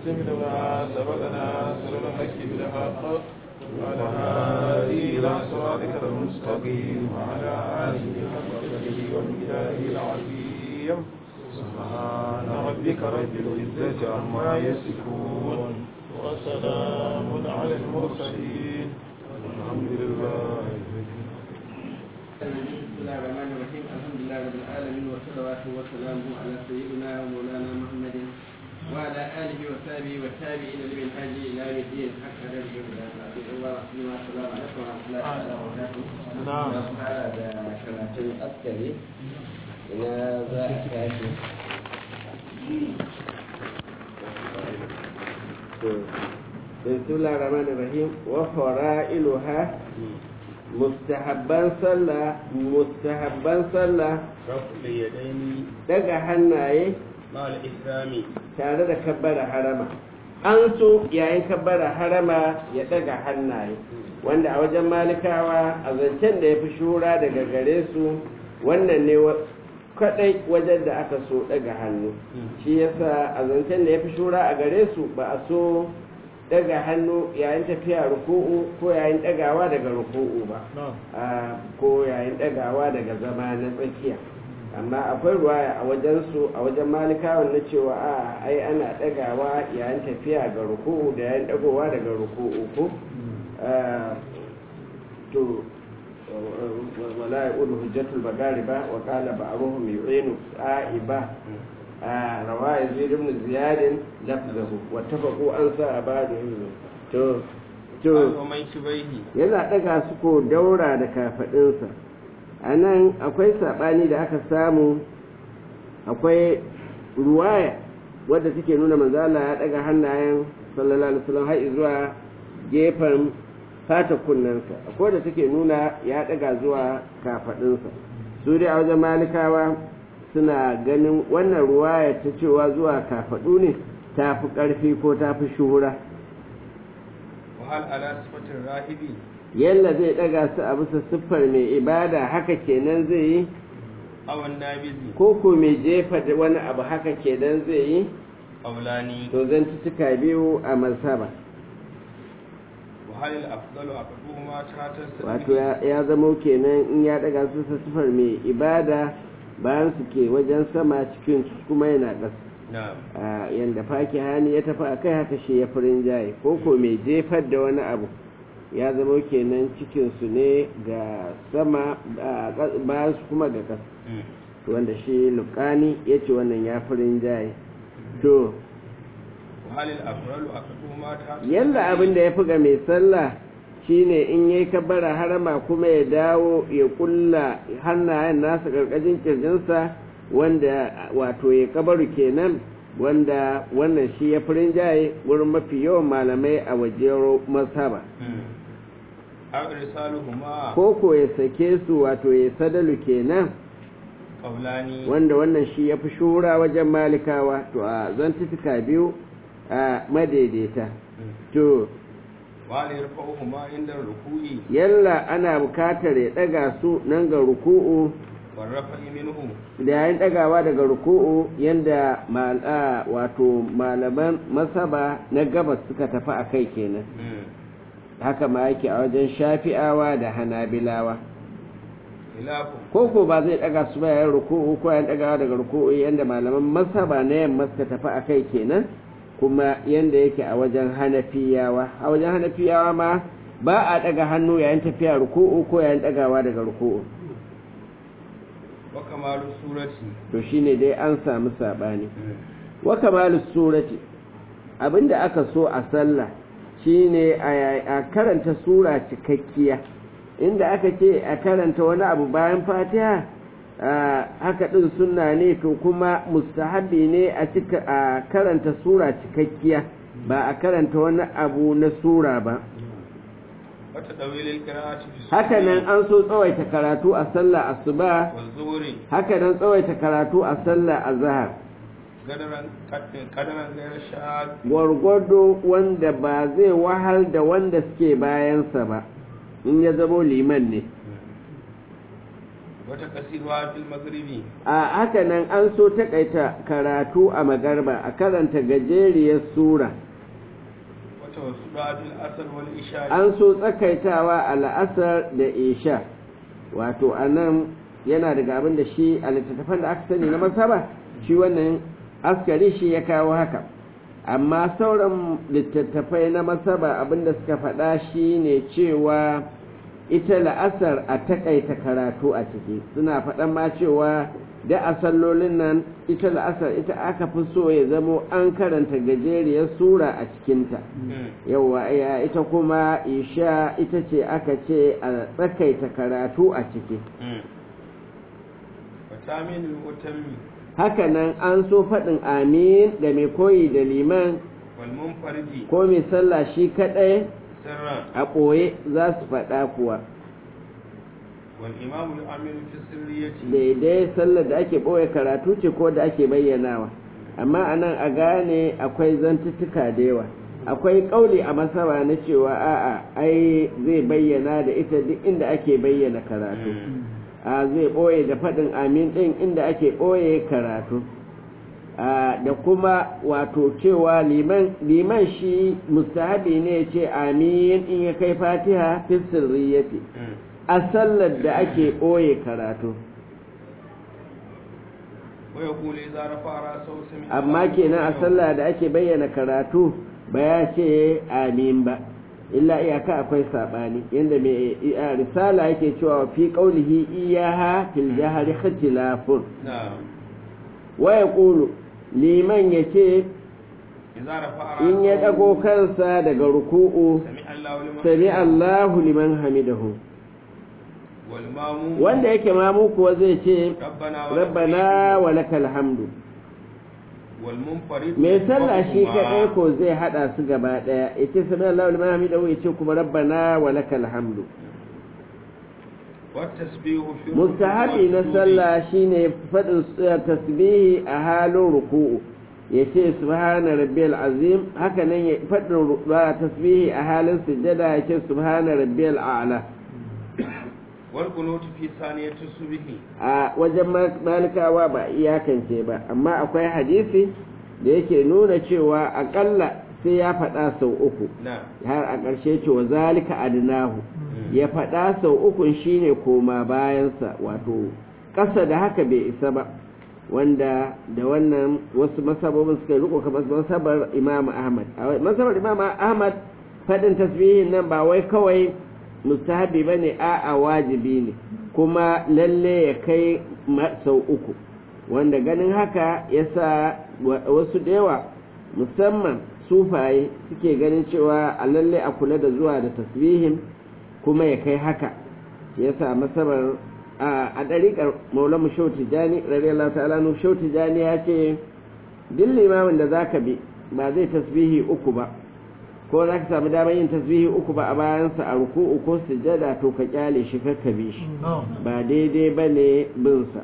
خاتم لما سبقنا سر الحق بالحق وعلى آله إلى صراطك المستقيم وعلى آله حق قدره ومقداره العظيم سبحان ربك رب العزة عما يصفون وسلام على المرسلين الحمد لله بسم الله الرحمن الرحيم الحمد لله رب العالمين والصلوات والسلام على سيدنا ومولانا محمد وعلى اله وصحبه والتابعين لمنهاج الى يوم الدين حق هذه السلام عليكم ورحمه الله تعالى وبركاته. نعم. هذا كراتين عسكري الى ذا كافي. بسم الله الرحمن الرحيم وفرائلها mustahabban sallah mustahabban sallah رفع اليدين daga hannaye مع الإحرام tare da kabbara harama an so yayin kabbara harama ya daga hannaye wanda a wajen malikawa a zancen da ya fi shura daga gare su wannan ne wa- kadai wajen da aka so daga hannu shi yasa a zancen da ya fi shura a gare su ba a so daga hannu yayin tafiya ruku'u ko yayin dagawa daga ruku'u ba a ko yayin ɗagawa daga zama na tsakiya amma akwai ruwaya a wajensu a wajen malikawan na cewa a ai ana ɗagawa yayin tafiya ga ruku'u da yayin ɗagowa daga ruku'u ko Ah, to wala ya ulu hujjatul bagari ba wa qala ba'ruhum yu'inu sa'iba a rawaya zaid ibn ziyad lafzahu wa tafaqu an sa'aba to to ومن شبيه yana ɗaga su ko daura da kafaɗinsa a nan akwai saɓani da aka samu akwai ruwaya wadda take nuna manzala ya ɗaga hannayen sallallahu alaihi wasallam har zuwa gefen fata kunnensa akwai da take nuna ya ɗaga zuwa kafaɗinsa su dai a wajen malikawa suna ganin wannan ruwaya ta cewa zuwa kafaɗu ne ta fi ƙarfi ko ta fi shuhura وهل على صفة الراهب yalla zai daga su a bisa siffar mai ibada haka kenan zai yi أو النابذ ko ko mai jefa da wani abu haka kenan zai yi قولان to zan tuka biyu a mazhaba وهل الأفضل أقدهما تحت wato ya ya zamo kenan in ya daga su bisa siffar mai ibada bayan su ke wajen sama cikin su kuma yana ƙasa نعم a yanda faki hani ya tafi a kai haka shi ya furin jaye ko ko mai jefar da wani abu ya zamo kenan cikin su ne ga sama a ƙas- bayan su kuma ga ƙasa مم. wanda shi lukani ya ce wannan ya furin jaye to وهل الأفضل أقدهما تحت yalla abin da ya fi ga mai sallah shine in yayi kabbara harama kuma ya dawo ya kulla hannayen nasa karkashin kirjinsa wanda wato ya kabaru kenan wanda wannan shi ya furin jaye wurin mafi yawan malamai a wajen masaba مم. أو إرسالهما ko ko ya sake su wato ya sadalu kenan قولان wanda wannan shi ya fi shura wajen malikawa to a zantutuka biyu a madaidaita مم. to وهل يرفعهما عند الركوع yalla ana bukatar ya daga su nan ga ruku'u والرفع منه da yayin dagawa daga ruku'u yanda mal'a wato malaman masaba na gabas suka tafi a kai kenan مم. haka ma yake a wajen shafi'awa da hanabilawa خلاف ko ko ba zai daga su ba yayin ruku'u ko yayin dagawa daga ruku'u yanda malaman masaba na yamma suka tafi a kai kenan kuma yanda yake a wajen hanafiyawa a wajen hanafiyawa ma ba a daga hannu yayin tafiya ruku'u ko yayin dagawa daga ruku'u وكمال السورة to shine dai an samu sabani مم. wa kamalus surati abinda aka so a sallah shine a a karanta sura cikakkiya inda aka ce a karanta wani abu bayan fatiha a, haka din sunna ne to kuma mustahabi ne a cika a karanta sura cikakkiya ba a karanta wani abu na sura ba وتطويل القراءة في الصبح haka nan an so tsawaita karatu a sallah asuba والظهر haka nan tsawaita karatu a sallah azhar قدرا قدرا غير شاذ gwargwado wanda ba zai wahal da wanda suke bayansa ba in ya zamo liman ne وتقصيرها في المغرب a haka nan an so takaita karatu a magarba a karanta gajeriyar sura وتوسطها في الأثر والإشاء an so tsakaitawa a la'asar da isha wato a nan yana daga abin da shi a littattafan da aka sani na masaba shi wannan askari shi ya kawo haka amma sauran littattafai na masaba abin da suka faɗa shi ne cewa ita la'asar a takaita karatu a ciki suna faɗan ma cewa da a sallolin nan ita la'asar ita aka fi so ya zamo an karanta gajeriyar sura a cikinta yawa ya ita kuma isha ita ce aka ce a tsakaita karatu a ciki وتامين المتم hakanan an so faɗin amin da mai koyi da liman والمنفرد ko mai sallah shi kaɗai سرا a ɓoye za su faɗa kuwa والإمام الأمين في السرية daidai sallar da ake ɓoye karatu ce ko da ake bayyanawa amma a nan a gane akwai zantuttuka da yawa akwai ƙauli a masaba na cewa a'a ai zai bayyana da ita duk inda ake bayyana karatu a zai ɓoye da faɗin amin ɗin inda ake ɓoye karatu a da kuma wato cewa liman liman shi mustahabi ne ya ce amin in ya kai fatiha fi sirriyati a sallar da ake ɓoye karatu ويقول إذا رفع رأسه سمع amma الله kenan a لمن sallah da ake bayyana karatu ba ya ce amin ba illa iyaka akwai saɓani yadda mai a risala yake cewa fi ƙaulihi iyaha fil jahari ikhtilafun نعم wa yaqulu liman yace إذا رفع in ya رأسه ɗago kansa daga ruku'u سمع الله لمن sami Allahu liman hamidahu والماموم wanda yake mamu kuwa zai ce ربنا ولك rabbana wa lakal hamdu والمنفرد mai sallah shi وهما kaɗai ko zai haɗa su gaba ɗaya ya ce sami Allahu liman hamidahu ya ce kuma rabbana wa lakal hamdu والتسبيح في الركوع mustahabi na والسجود. sallah shine faɗin s- tasbihi a halin ruku'u ya ce subhana rabbiyal azim haka nan ya faɗin ru- ba tasbihi a halin sujjada ya ce subhana rabbiyal a'la والقنوت في ثانية الصبح a wajen ma- malikawa ba iyakance ba amma akwai hadisi da yake nuna cewa akalla sai ya faɗa sau uku نعم har a ƙarshe cewa zalika adnahu ya faɗa sau ukun shine koma bayansa wato ƙasa da haka bai isa ba wanda da wannan wasu masabobin suka riko kamar masabar imam ahmad a masabar imam ahmad faɗin tasbihin nan ba wai kawai mustahabi ba ne a wajibi ne kuma lalle ya kai ma- sau uku wanda ganin haka ya sa wa- wasu da yawa musamman sufaye suke ganin cewa a lalle a kula da zuwa da tasbihin kuma ya kai haka ya sa masabar a a ɗariƙar maulamu shau tijjani radiyallahu ta'ala nu shau tijjani ya ce duk limamin da zaka bi ba zai tasbihi uku ba ko za ka samu damar yin tasbihi uku ba a bayansa a ruku'u ko sujjada to ka kyale shi ka bi shi ba daidai ba ne binsa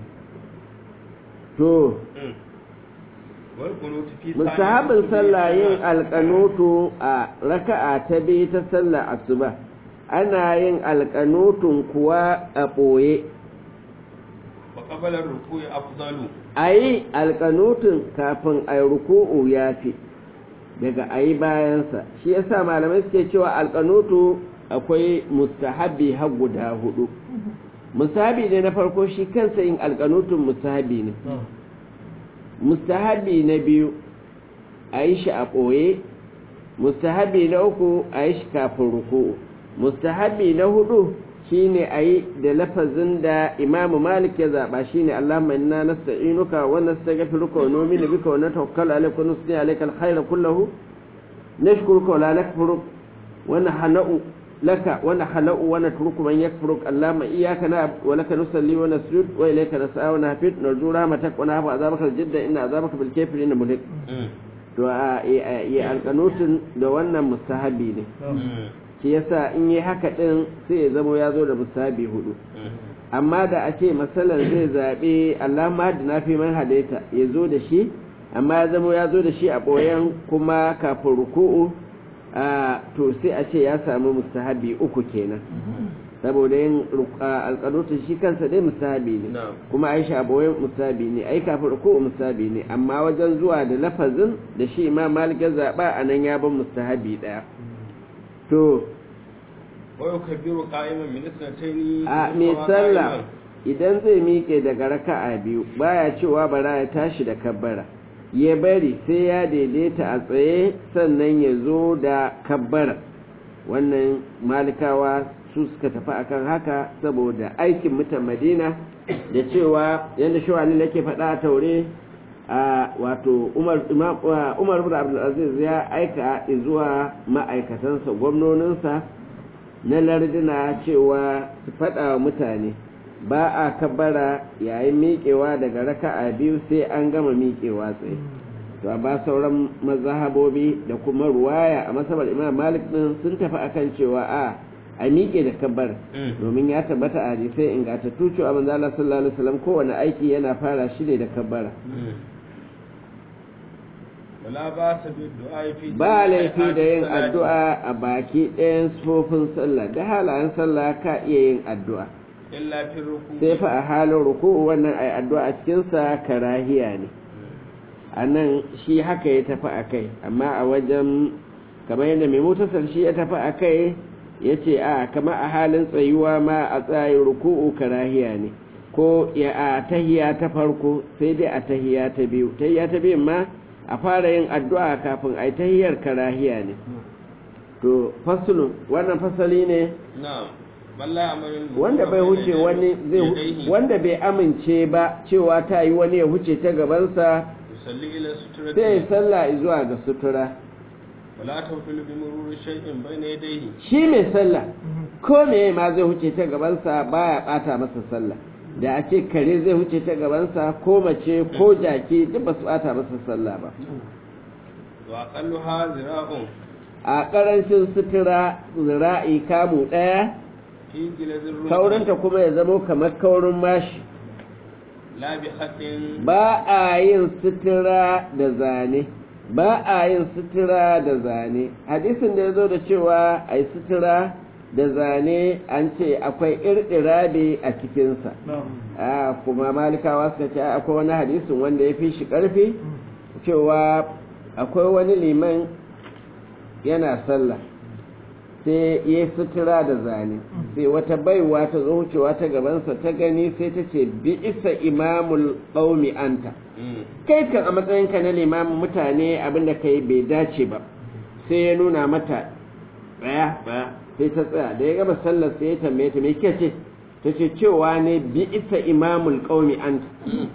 to والقنوت في ثانية mustahabin الصبح sallah yin كذا. alƙanutu a raka'a ta biyu ta sallah asuba ana yin alƙanutun kuwa a ɓoye وقبل الركوع أفضل a yi alƙanutun kafin a yi ruku'u ya fi daga a yi bayansa shi yasa malamai suke cewa alƙanutu akwai mustahabi har guda hudu mustahabi ne na farko shi kansa yin alƙanutun mustahabi ne mustahabi na biyu a yi shi a ɓoye mustahabi na uku a yi shi kafin ruku'u mustahabi na hudu shine a yi da lafazin da imamu malik ya zaɓa shine allahumma inna nasta'inuka wa nastaghfiruka wa nu'minu bika wa natawakkalu alayka wa nusni alayka alkhayra kullahu nashkuruka wa la nakfuruk wa nahna'u laka wa nahna'u wa natruku man yakfuruk allahumma iyyaka na'budu wa laka nusalli wa nasjud wa ilayka nas'a wa nahfid narju rahmatak wa nahfu azabaka aljidda inna azabaka bil kafirin muhlik to a yi alƙanutun da wannan mustahabi ne shi yasa in yi haka ɗin sai ya zama ya zo da mustahabi hudu amma da a ce masalan zai zaɓe Allah ma da na fi man hadaita ya zo da shi amma ya zama ya zo da shi a ɓoyen kuma kafin ruku'u a to sai a ce ya samu mustahabi uku kenan saboda yin alƙanutun shi kansa dai musabi ne Na'am. kuma aisha abuwai musabi ne ai kafin ruku musabi ne amma wajen zuwa da lafazin da shi imam malik ya zaɓa a nan ya ban mustahabi ɗaya to wa yukabbiru qa'iman min isnatayn a mai sallah idan zai miƙe daga raka'a biyu baya cewa bara ya tashi da kabbara ya bari sai ya daidaita a tsaye sannan ya zo da kabbara wannan malikawa su suka tafi akan haka saboda aikin mutan madina da cewa yadda shawani yake faɗa a taure a wato umar Imam- uh, umar bin abdulaziz ya aika zuwa ma'aikatansa gwamnoninsa na lardina cewa su faɗa wa mutane ba a kabbara yayin miƙewa daga raka'a biyu sai an gama miƙewa tsaye to ba sauran mazhabobi da kuma ruwaya a masabar imam malik din sun tafi akan cewa a a miƙe da kabbar Mm. domin ya tabbata a hadisai ingantattu cewa manzo Allah sallallahu alaihi wasallam kowane aiki yana fara shi ne da kabbara wala ba sa bi du'a fi ba laifi da yin salati. addu'a a baki ɗayan sufofin sallah da halayen sallah ka iya yin addu'a illa fi ruku sai fa a halin ruku'u wannan ai addu'a a cikinsa karahiya ne a nan shi haka ya tafi a kai amma a wajen kamar yadda mai mutasar shi ya tafi a kai ya ce a kama a halin tsayuwa ma a tsayin ruku'u karahiya ne ko ya a tahiya ta farko sai dai a tahiya ta biyu tahiya ta biyun ma a fara yin addu'a kafin a yi tahiyar karahiya ne to fasulun wannan fasali ne na'am balla amarin wanda bai huce wani zai wanda bai amince ba cewa ta yi wani ya huce ta gabansa yusalli ila sutrati sai ya sallah zuwa ga sutura wala tawfilu bi mururi shay'in bayna yadayhi shi mai sallah ko me ma zai huce ta gabansa baya bata masa sallah da a ce kare zai huce ta gabansa ko mace ko jaki duk ba su bata masa sallah ba wa aqalluha zira'un a karancin sutura zira'i kamu ɗaya fi gilazir ruku kaurinta kuma ya zamo kamar kaurin mashi la bi khatin ba a yin sutura da zane ba a yin sutura da zane hadisin da ya zo da cewa a yi sutura da zane an ce akwai irɗirabe a cikinsa a kuma malikawa suka ce akwai wani hadisin wanda ya fi shi ƙarfi cewa akwai wani liman yana sallah sai ya yi sutura da zane sai wata baiwa ta zo wucewa ta gabansa ta gani sai ta ce bi isa imamul qaumi anta kai kan a matsayinka na limamin mutane abinda ka yi bai dace ba sai ya nuna mata tsaya tsaya sai ta tsaya da ya gama sallar sai ya tambaye ta me kike ce ta ce cewa ne bi isa imamul qaumi anta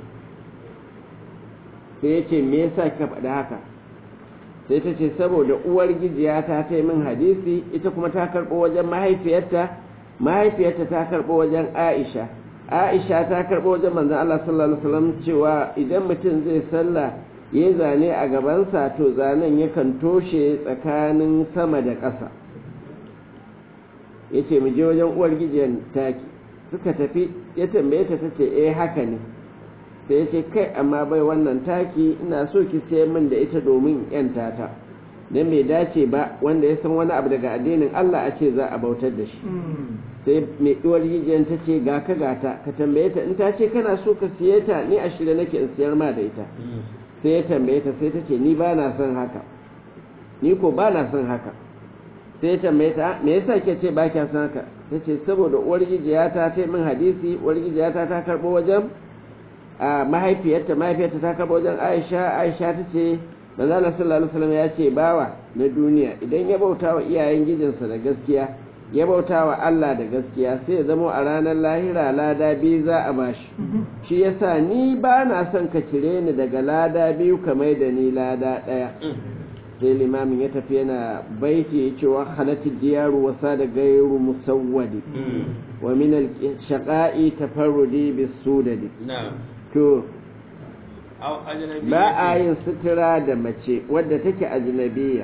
sai ya ce me yasa kika faɗi haka sai ta ce saboda uwar gijiya ta ta yi min hadisi ita kuma ta karɓo wajen mahaifiyarta mahaifiyarta ta karɓo wajen aisha aisha ta karɓo wajen manzon Allah sallallahu alaihi wasallam cewa idan mutum zai sallah ya zane a gabansa to zanen yakan toshe tsakanin sama da ƙasa ya ce mu je wajen uwar gijiyar taki suka tafi ya tambaye ta tace eh haka ne sai ya ce kai amma bai wannan taki ina so ki sayar min da ita domin yan tata dan bai dace ba wanda ya san wani abu daga addinin Allah a ce za a bautar da shi sai mai uwar gijiyar ta ce ga ka gata ka tambaye ta in ta ce kana so ka siye ta ni a shirye nake in siyar ma da ita sai ya tambaye ta sai ta ce ni ba na son haka ni ko ba na son haka sai ya tambaye ta me yasa ke ce ba kya son haka ta ce saboda uwar gijiyata ta min hadisi uwar gijiyata ta karɓo wajen a mahaifiyarta mahaifiyarta ta karɓo wajen aisha aisha ta ce manzo Allah sallallahu alaihi wasallam ya ce bawa na duniya idan ya bauta wa iyayen gijinsa da gaskiya ya bauta wa Allah da gaskiya sai ya zama a ranar lahira lada biyu za a bashi shi yasa ni ba na son ka cire ni daga lada biyu kamar da ni lada ɗaya sai limamin ya tafi yana baiti ya ce wa halatta diyaru wasa da gairu musawwadi wa min al-shaqa'i tafarrudi bis-sudadi na'am to aw ajnabi ba a yin sutura da mace wadda take ajnabiya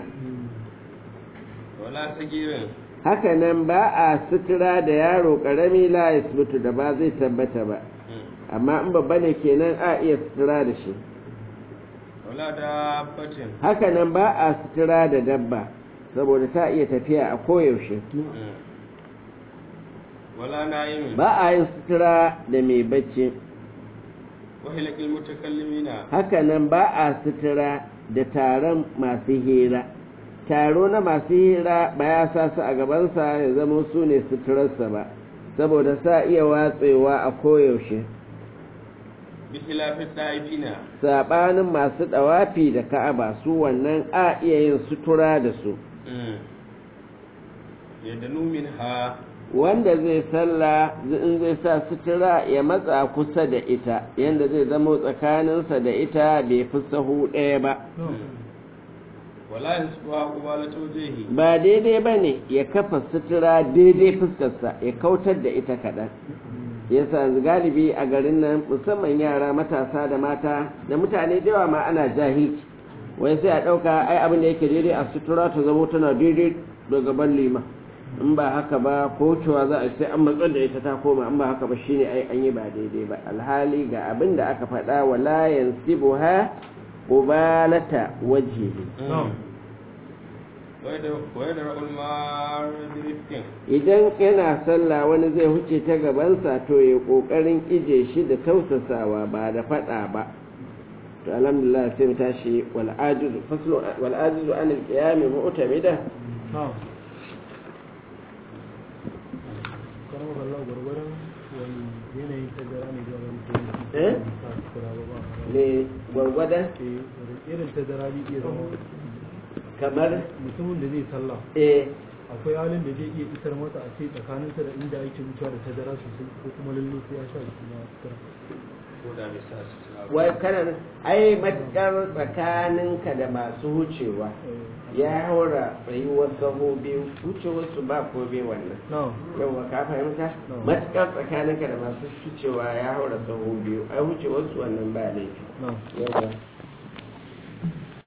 wala sagirin haka nan ba a sutura da yaro karami la yasbutu da ba zai tabbata ba amma in babba ne kenan a iya sutura da shi wala dabbatin haka nan ba a sutura da dabba saboda ta iya tafiya a koyaushe ولا نائم ba a yin sutura da mai bacci وهلك المتكلمين hakanan ba a sutura da taron masu hira taro na masu hira ba ya sa su a gabansa ya zama su ne suturarsa ba saboda sa iya watsewa a koyaushe بخلاف الطائفين saɓanin masu ɗawafi da ka'aba su wannan a iya yin sutura da su يدنو منها wanda zai salla in zai sa sutura ya matsa kusa da ita yanda zai zama tsakaninsa da ita bai fi sahu ɗaya ba ولا ينسبها قبالة وجهه ba daidai ba ne ya kafa sutura daidai fuskarsa ya kautar da ita kaɗan yasa galibi a garin nan musamman yara matasa da mata da mutane da yawa ma ana jahilci wai sai a ɗauka ai abin da yake daidai a sutura ta zamo tana daidai da gaban lima in ba haka ba ko cewa za a sai an matsar da ita ta koma in ba haka ba shine ai an yi ba daidai ba alhali ga abin da aka faɗa wala yansibuha qubalata wajhihi ويدرأ المار برفق idan yana sallah wani zai huce ta gabansa to ya kokarin ije shi da tausasawa ba da fada ba to alhamdulillah sai mu tashi wal ajizu faslu wal ajizu an al qiyam mu'tamida karamar Allah gwargwaron wani yanayin tazara ne zuwa wani Eh? ne gwargwadon irin tazara ne iya zama kamar mutumin da zai sallah eh akwai halin da zai iya isar masa a ce tsakaninsa da inda yake wucewa da tazara sosai ko kuma lalle sai ya sha shi na sutura ودا بساس wai kana ai matkar tsakaninka da masu wucewa ya haura tsayuwar saho biyu wucewarsu ba ko biyu wannan na yauwa ka fahimta No. matuƙar tsakaninka da masu wucewa ya haura saho biyu ai wucewarsu wannan ba laifi na yauwa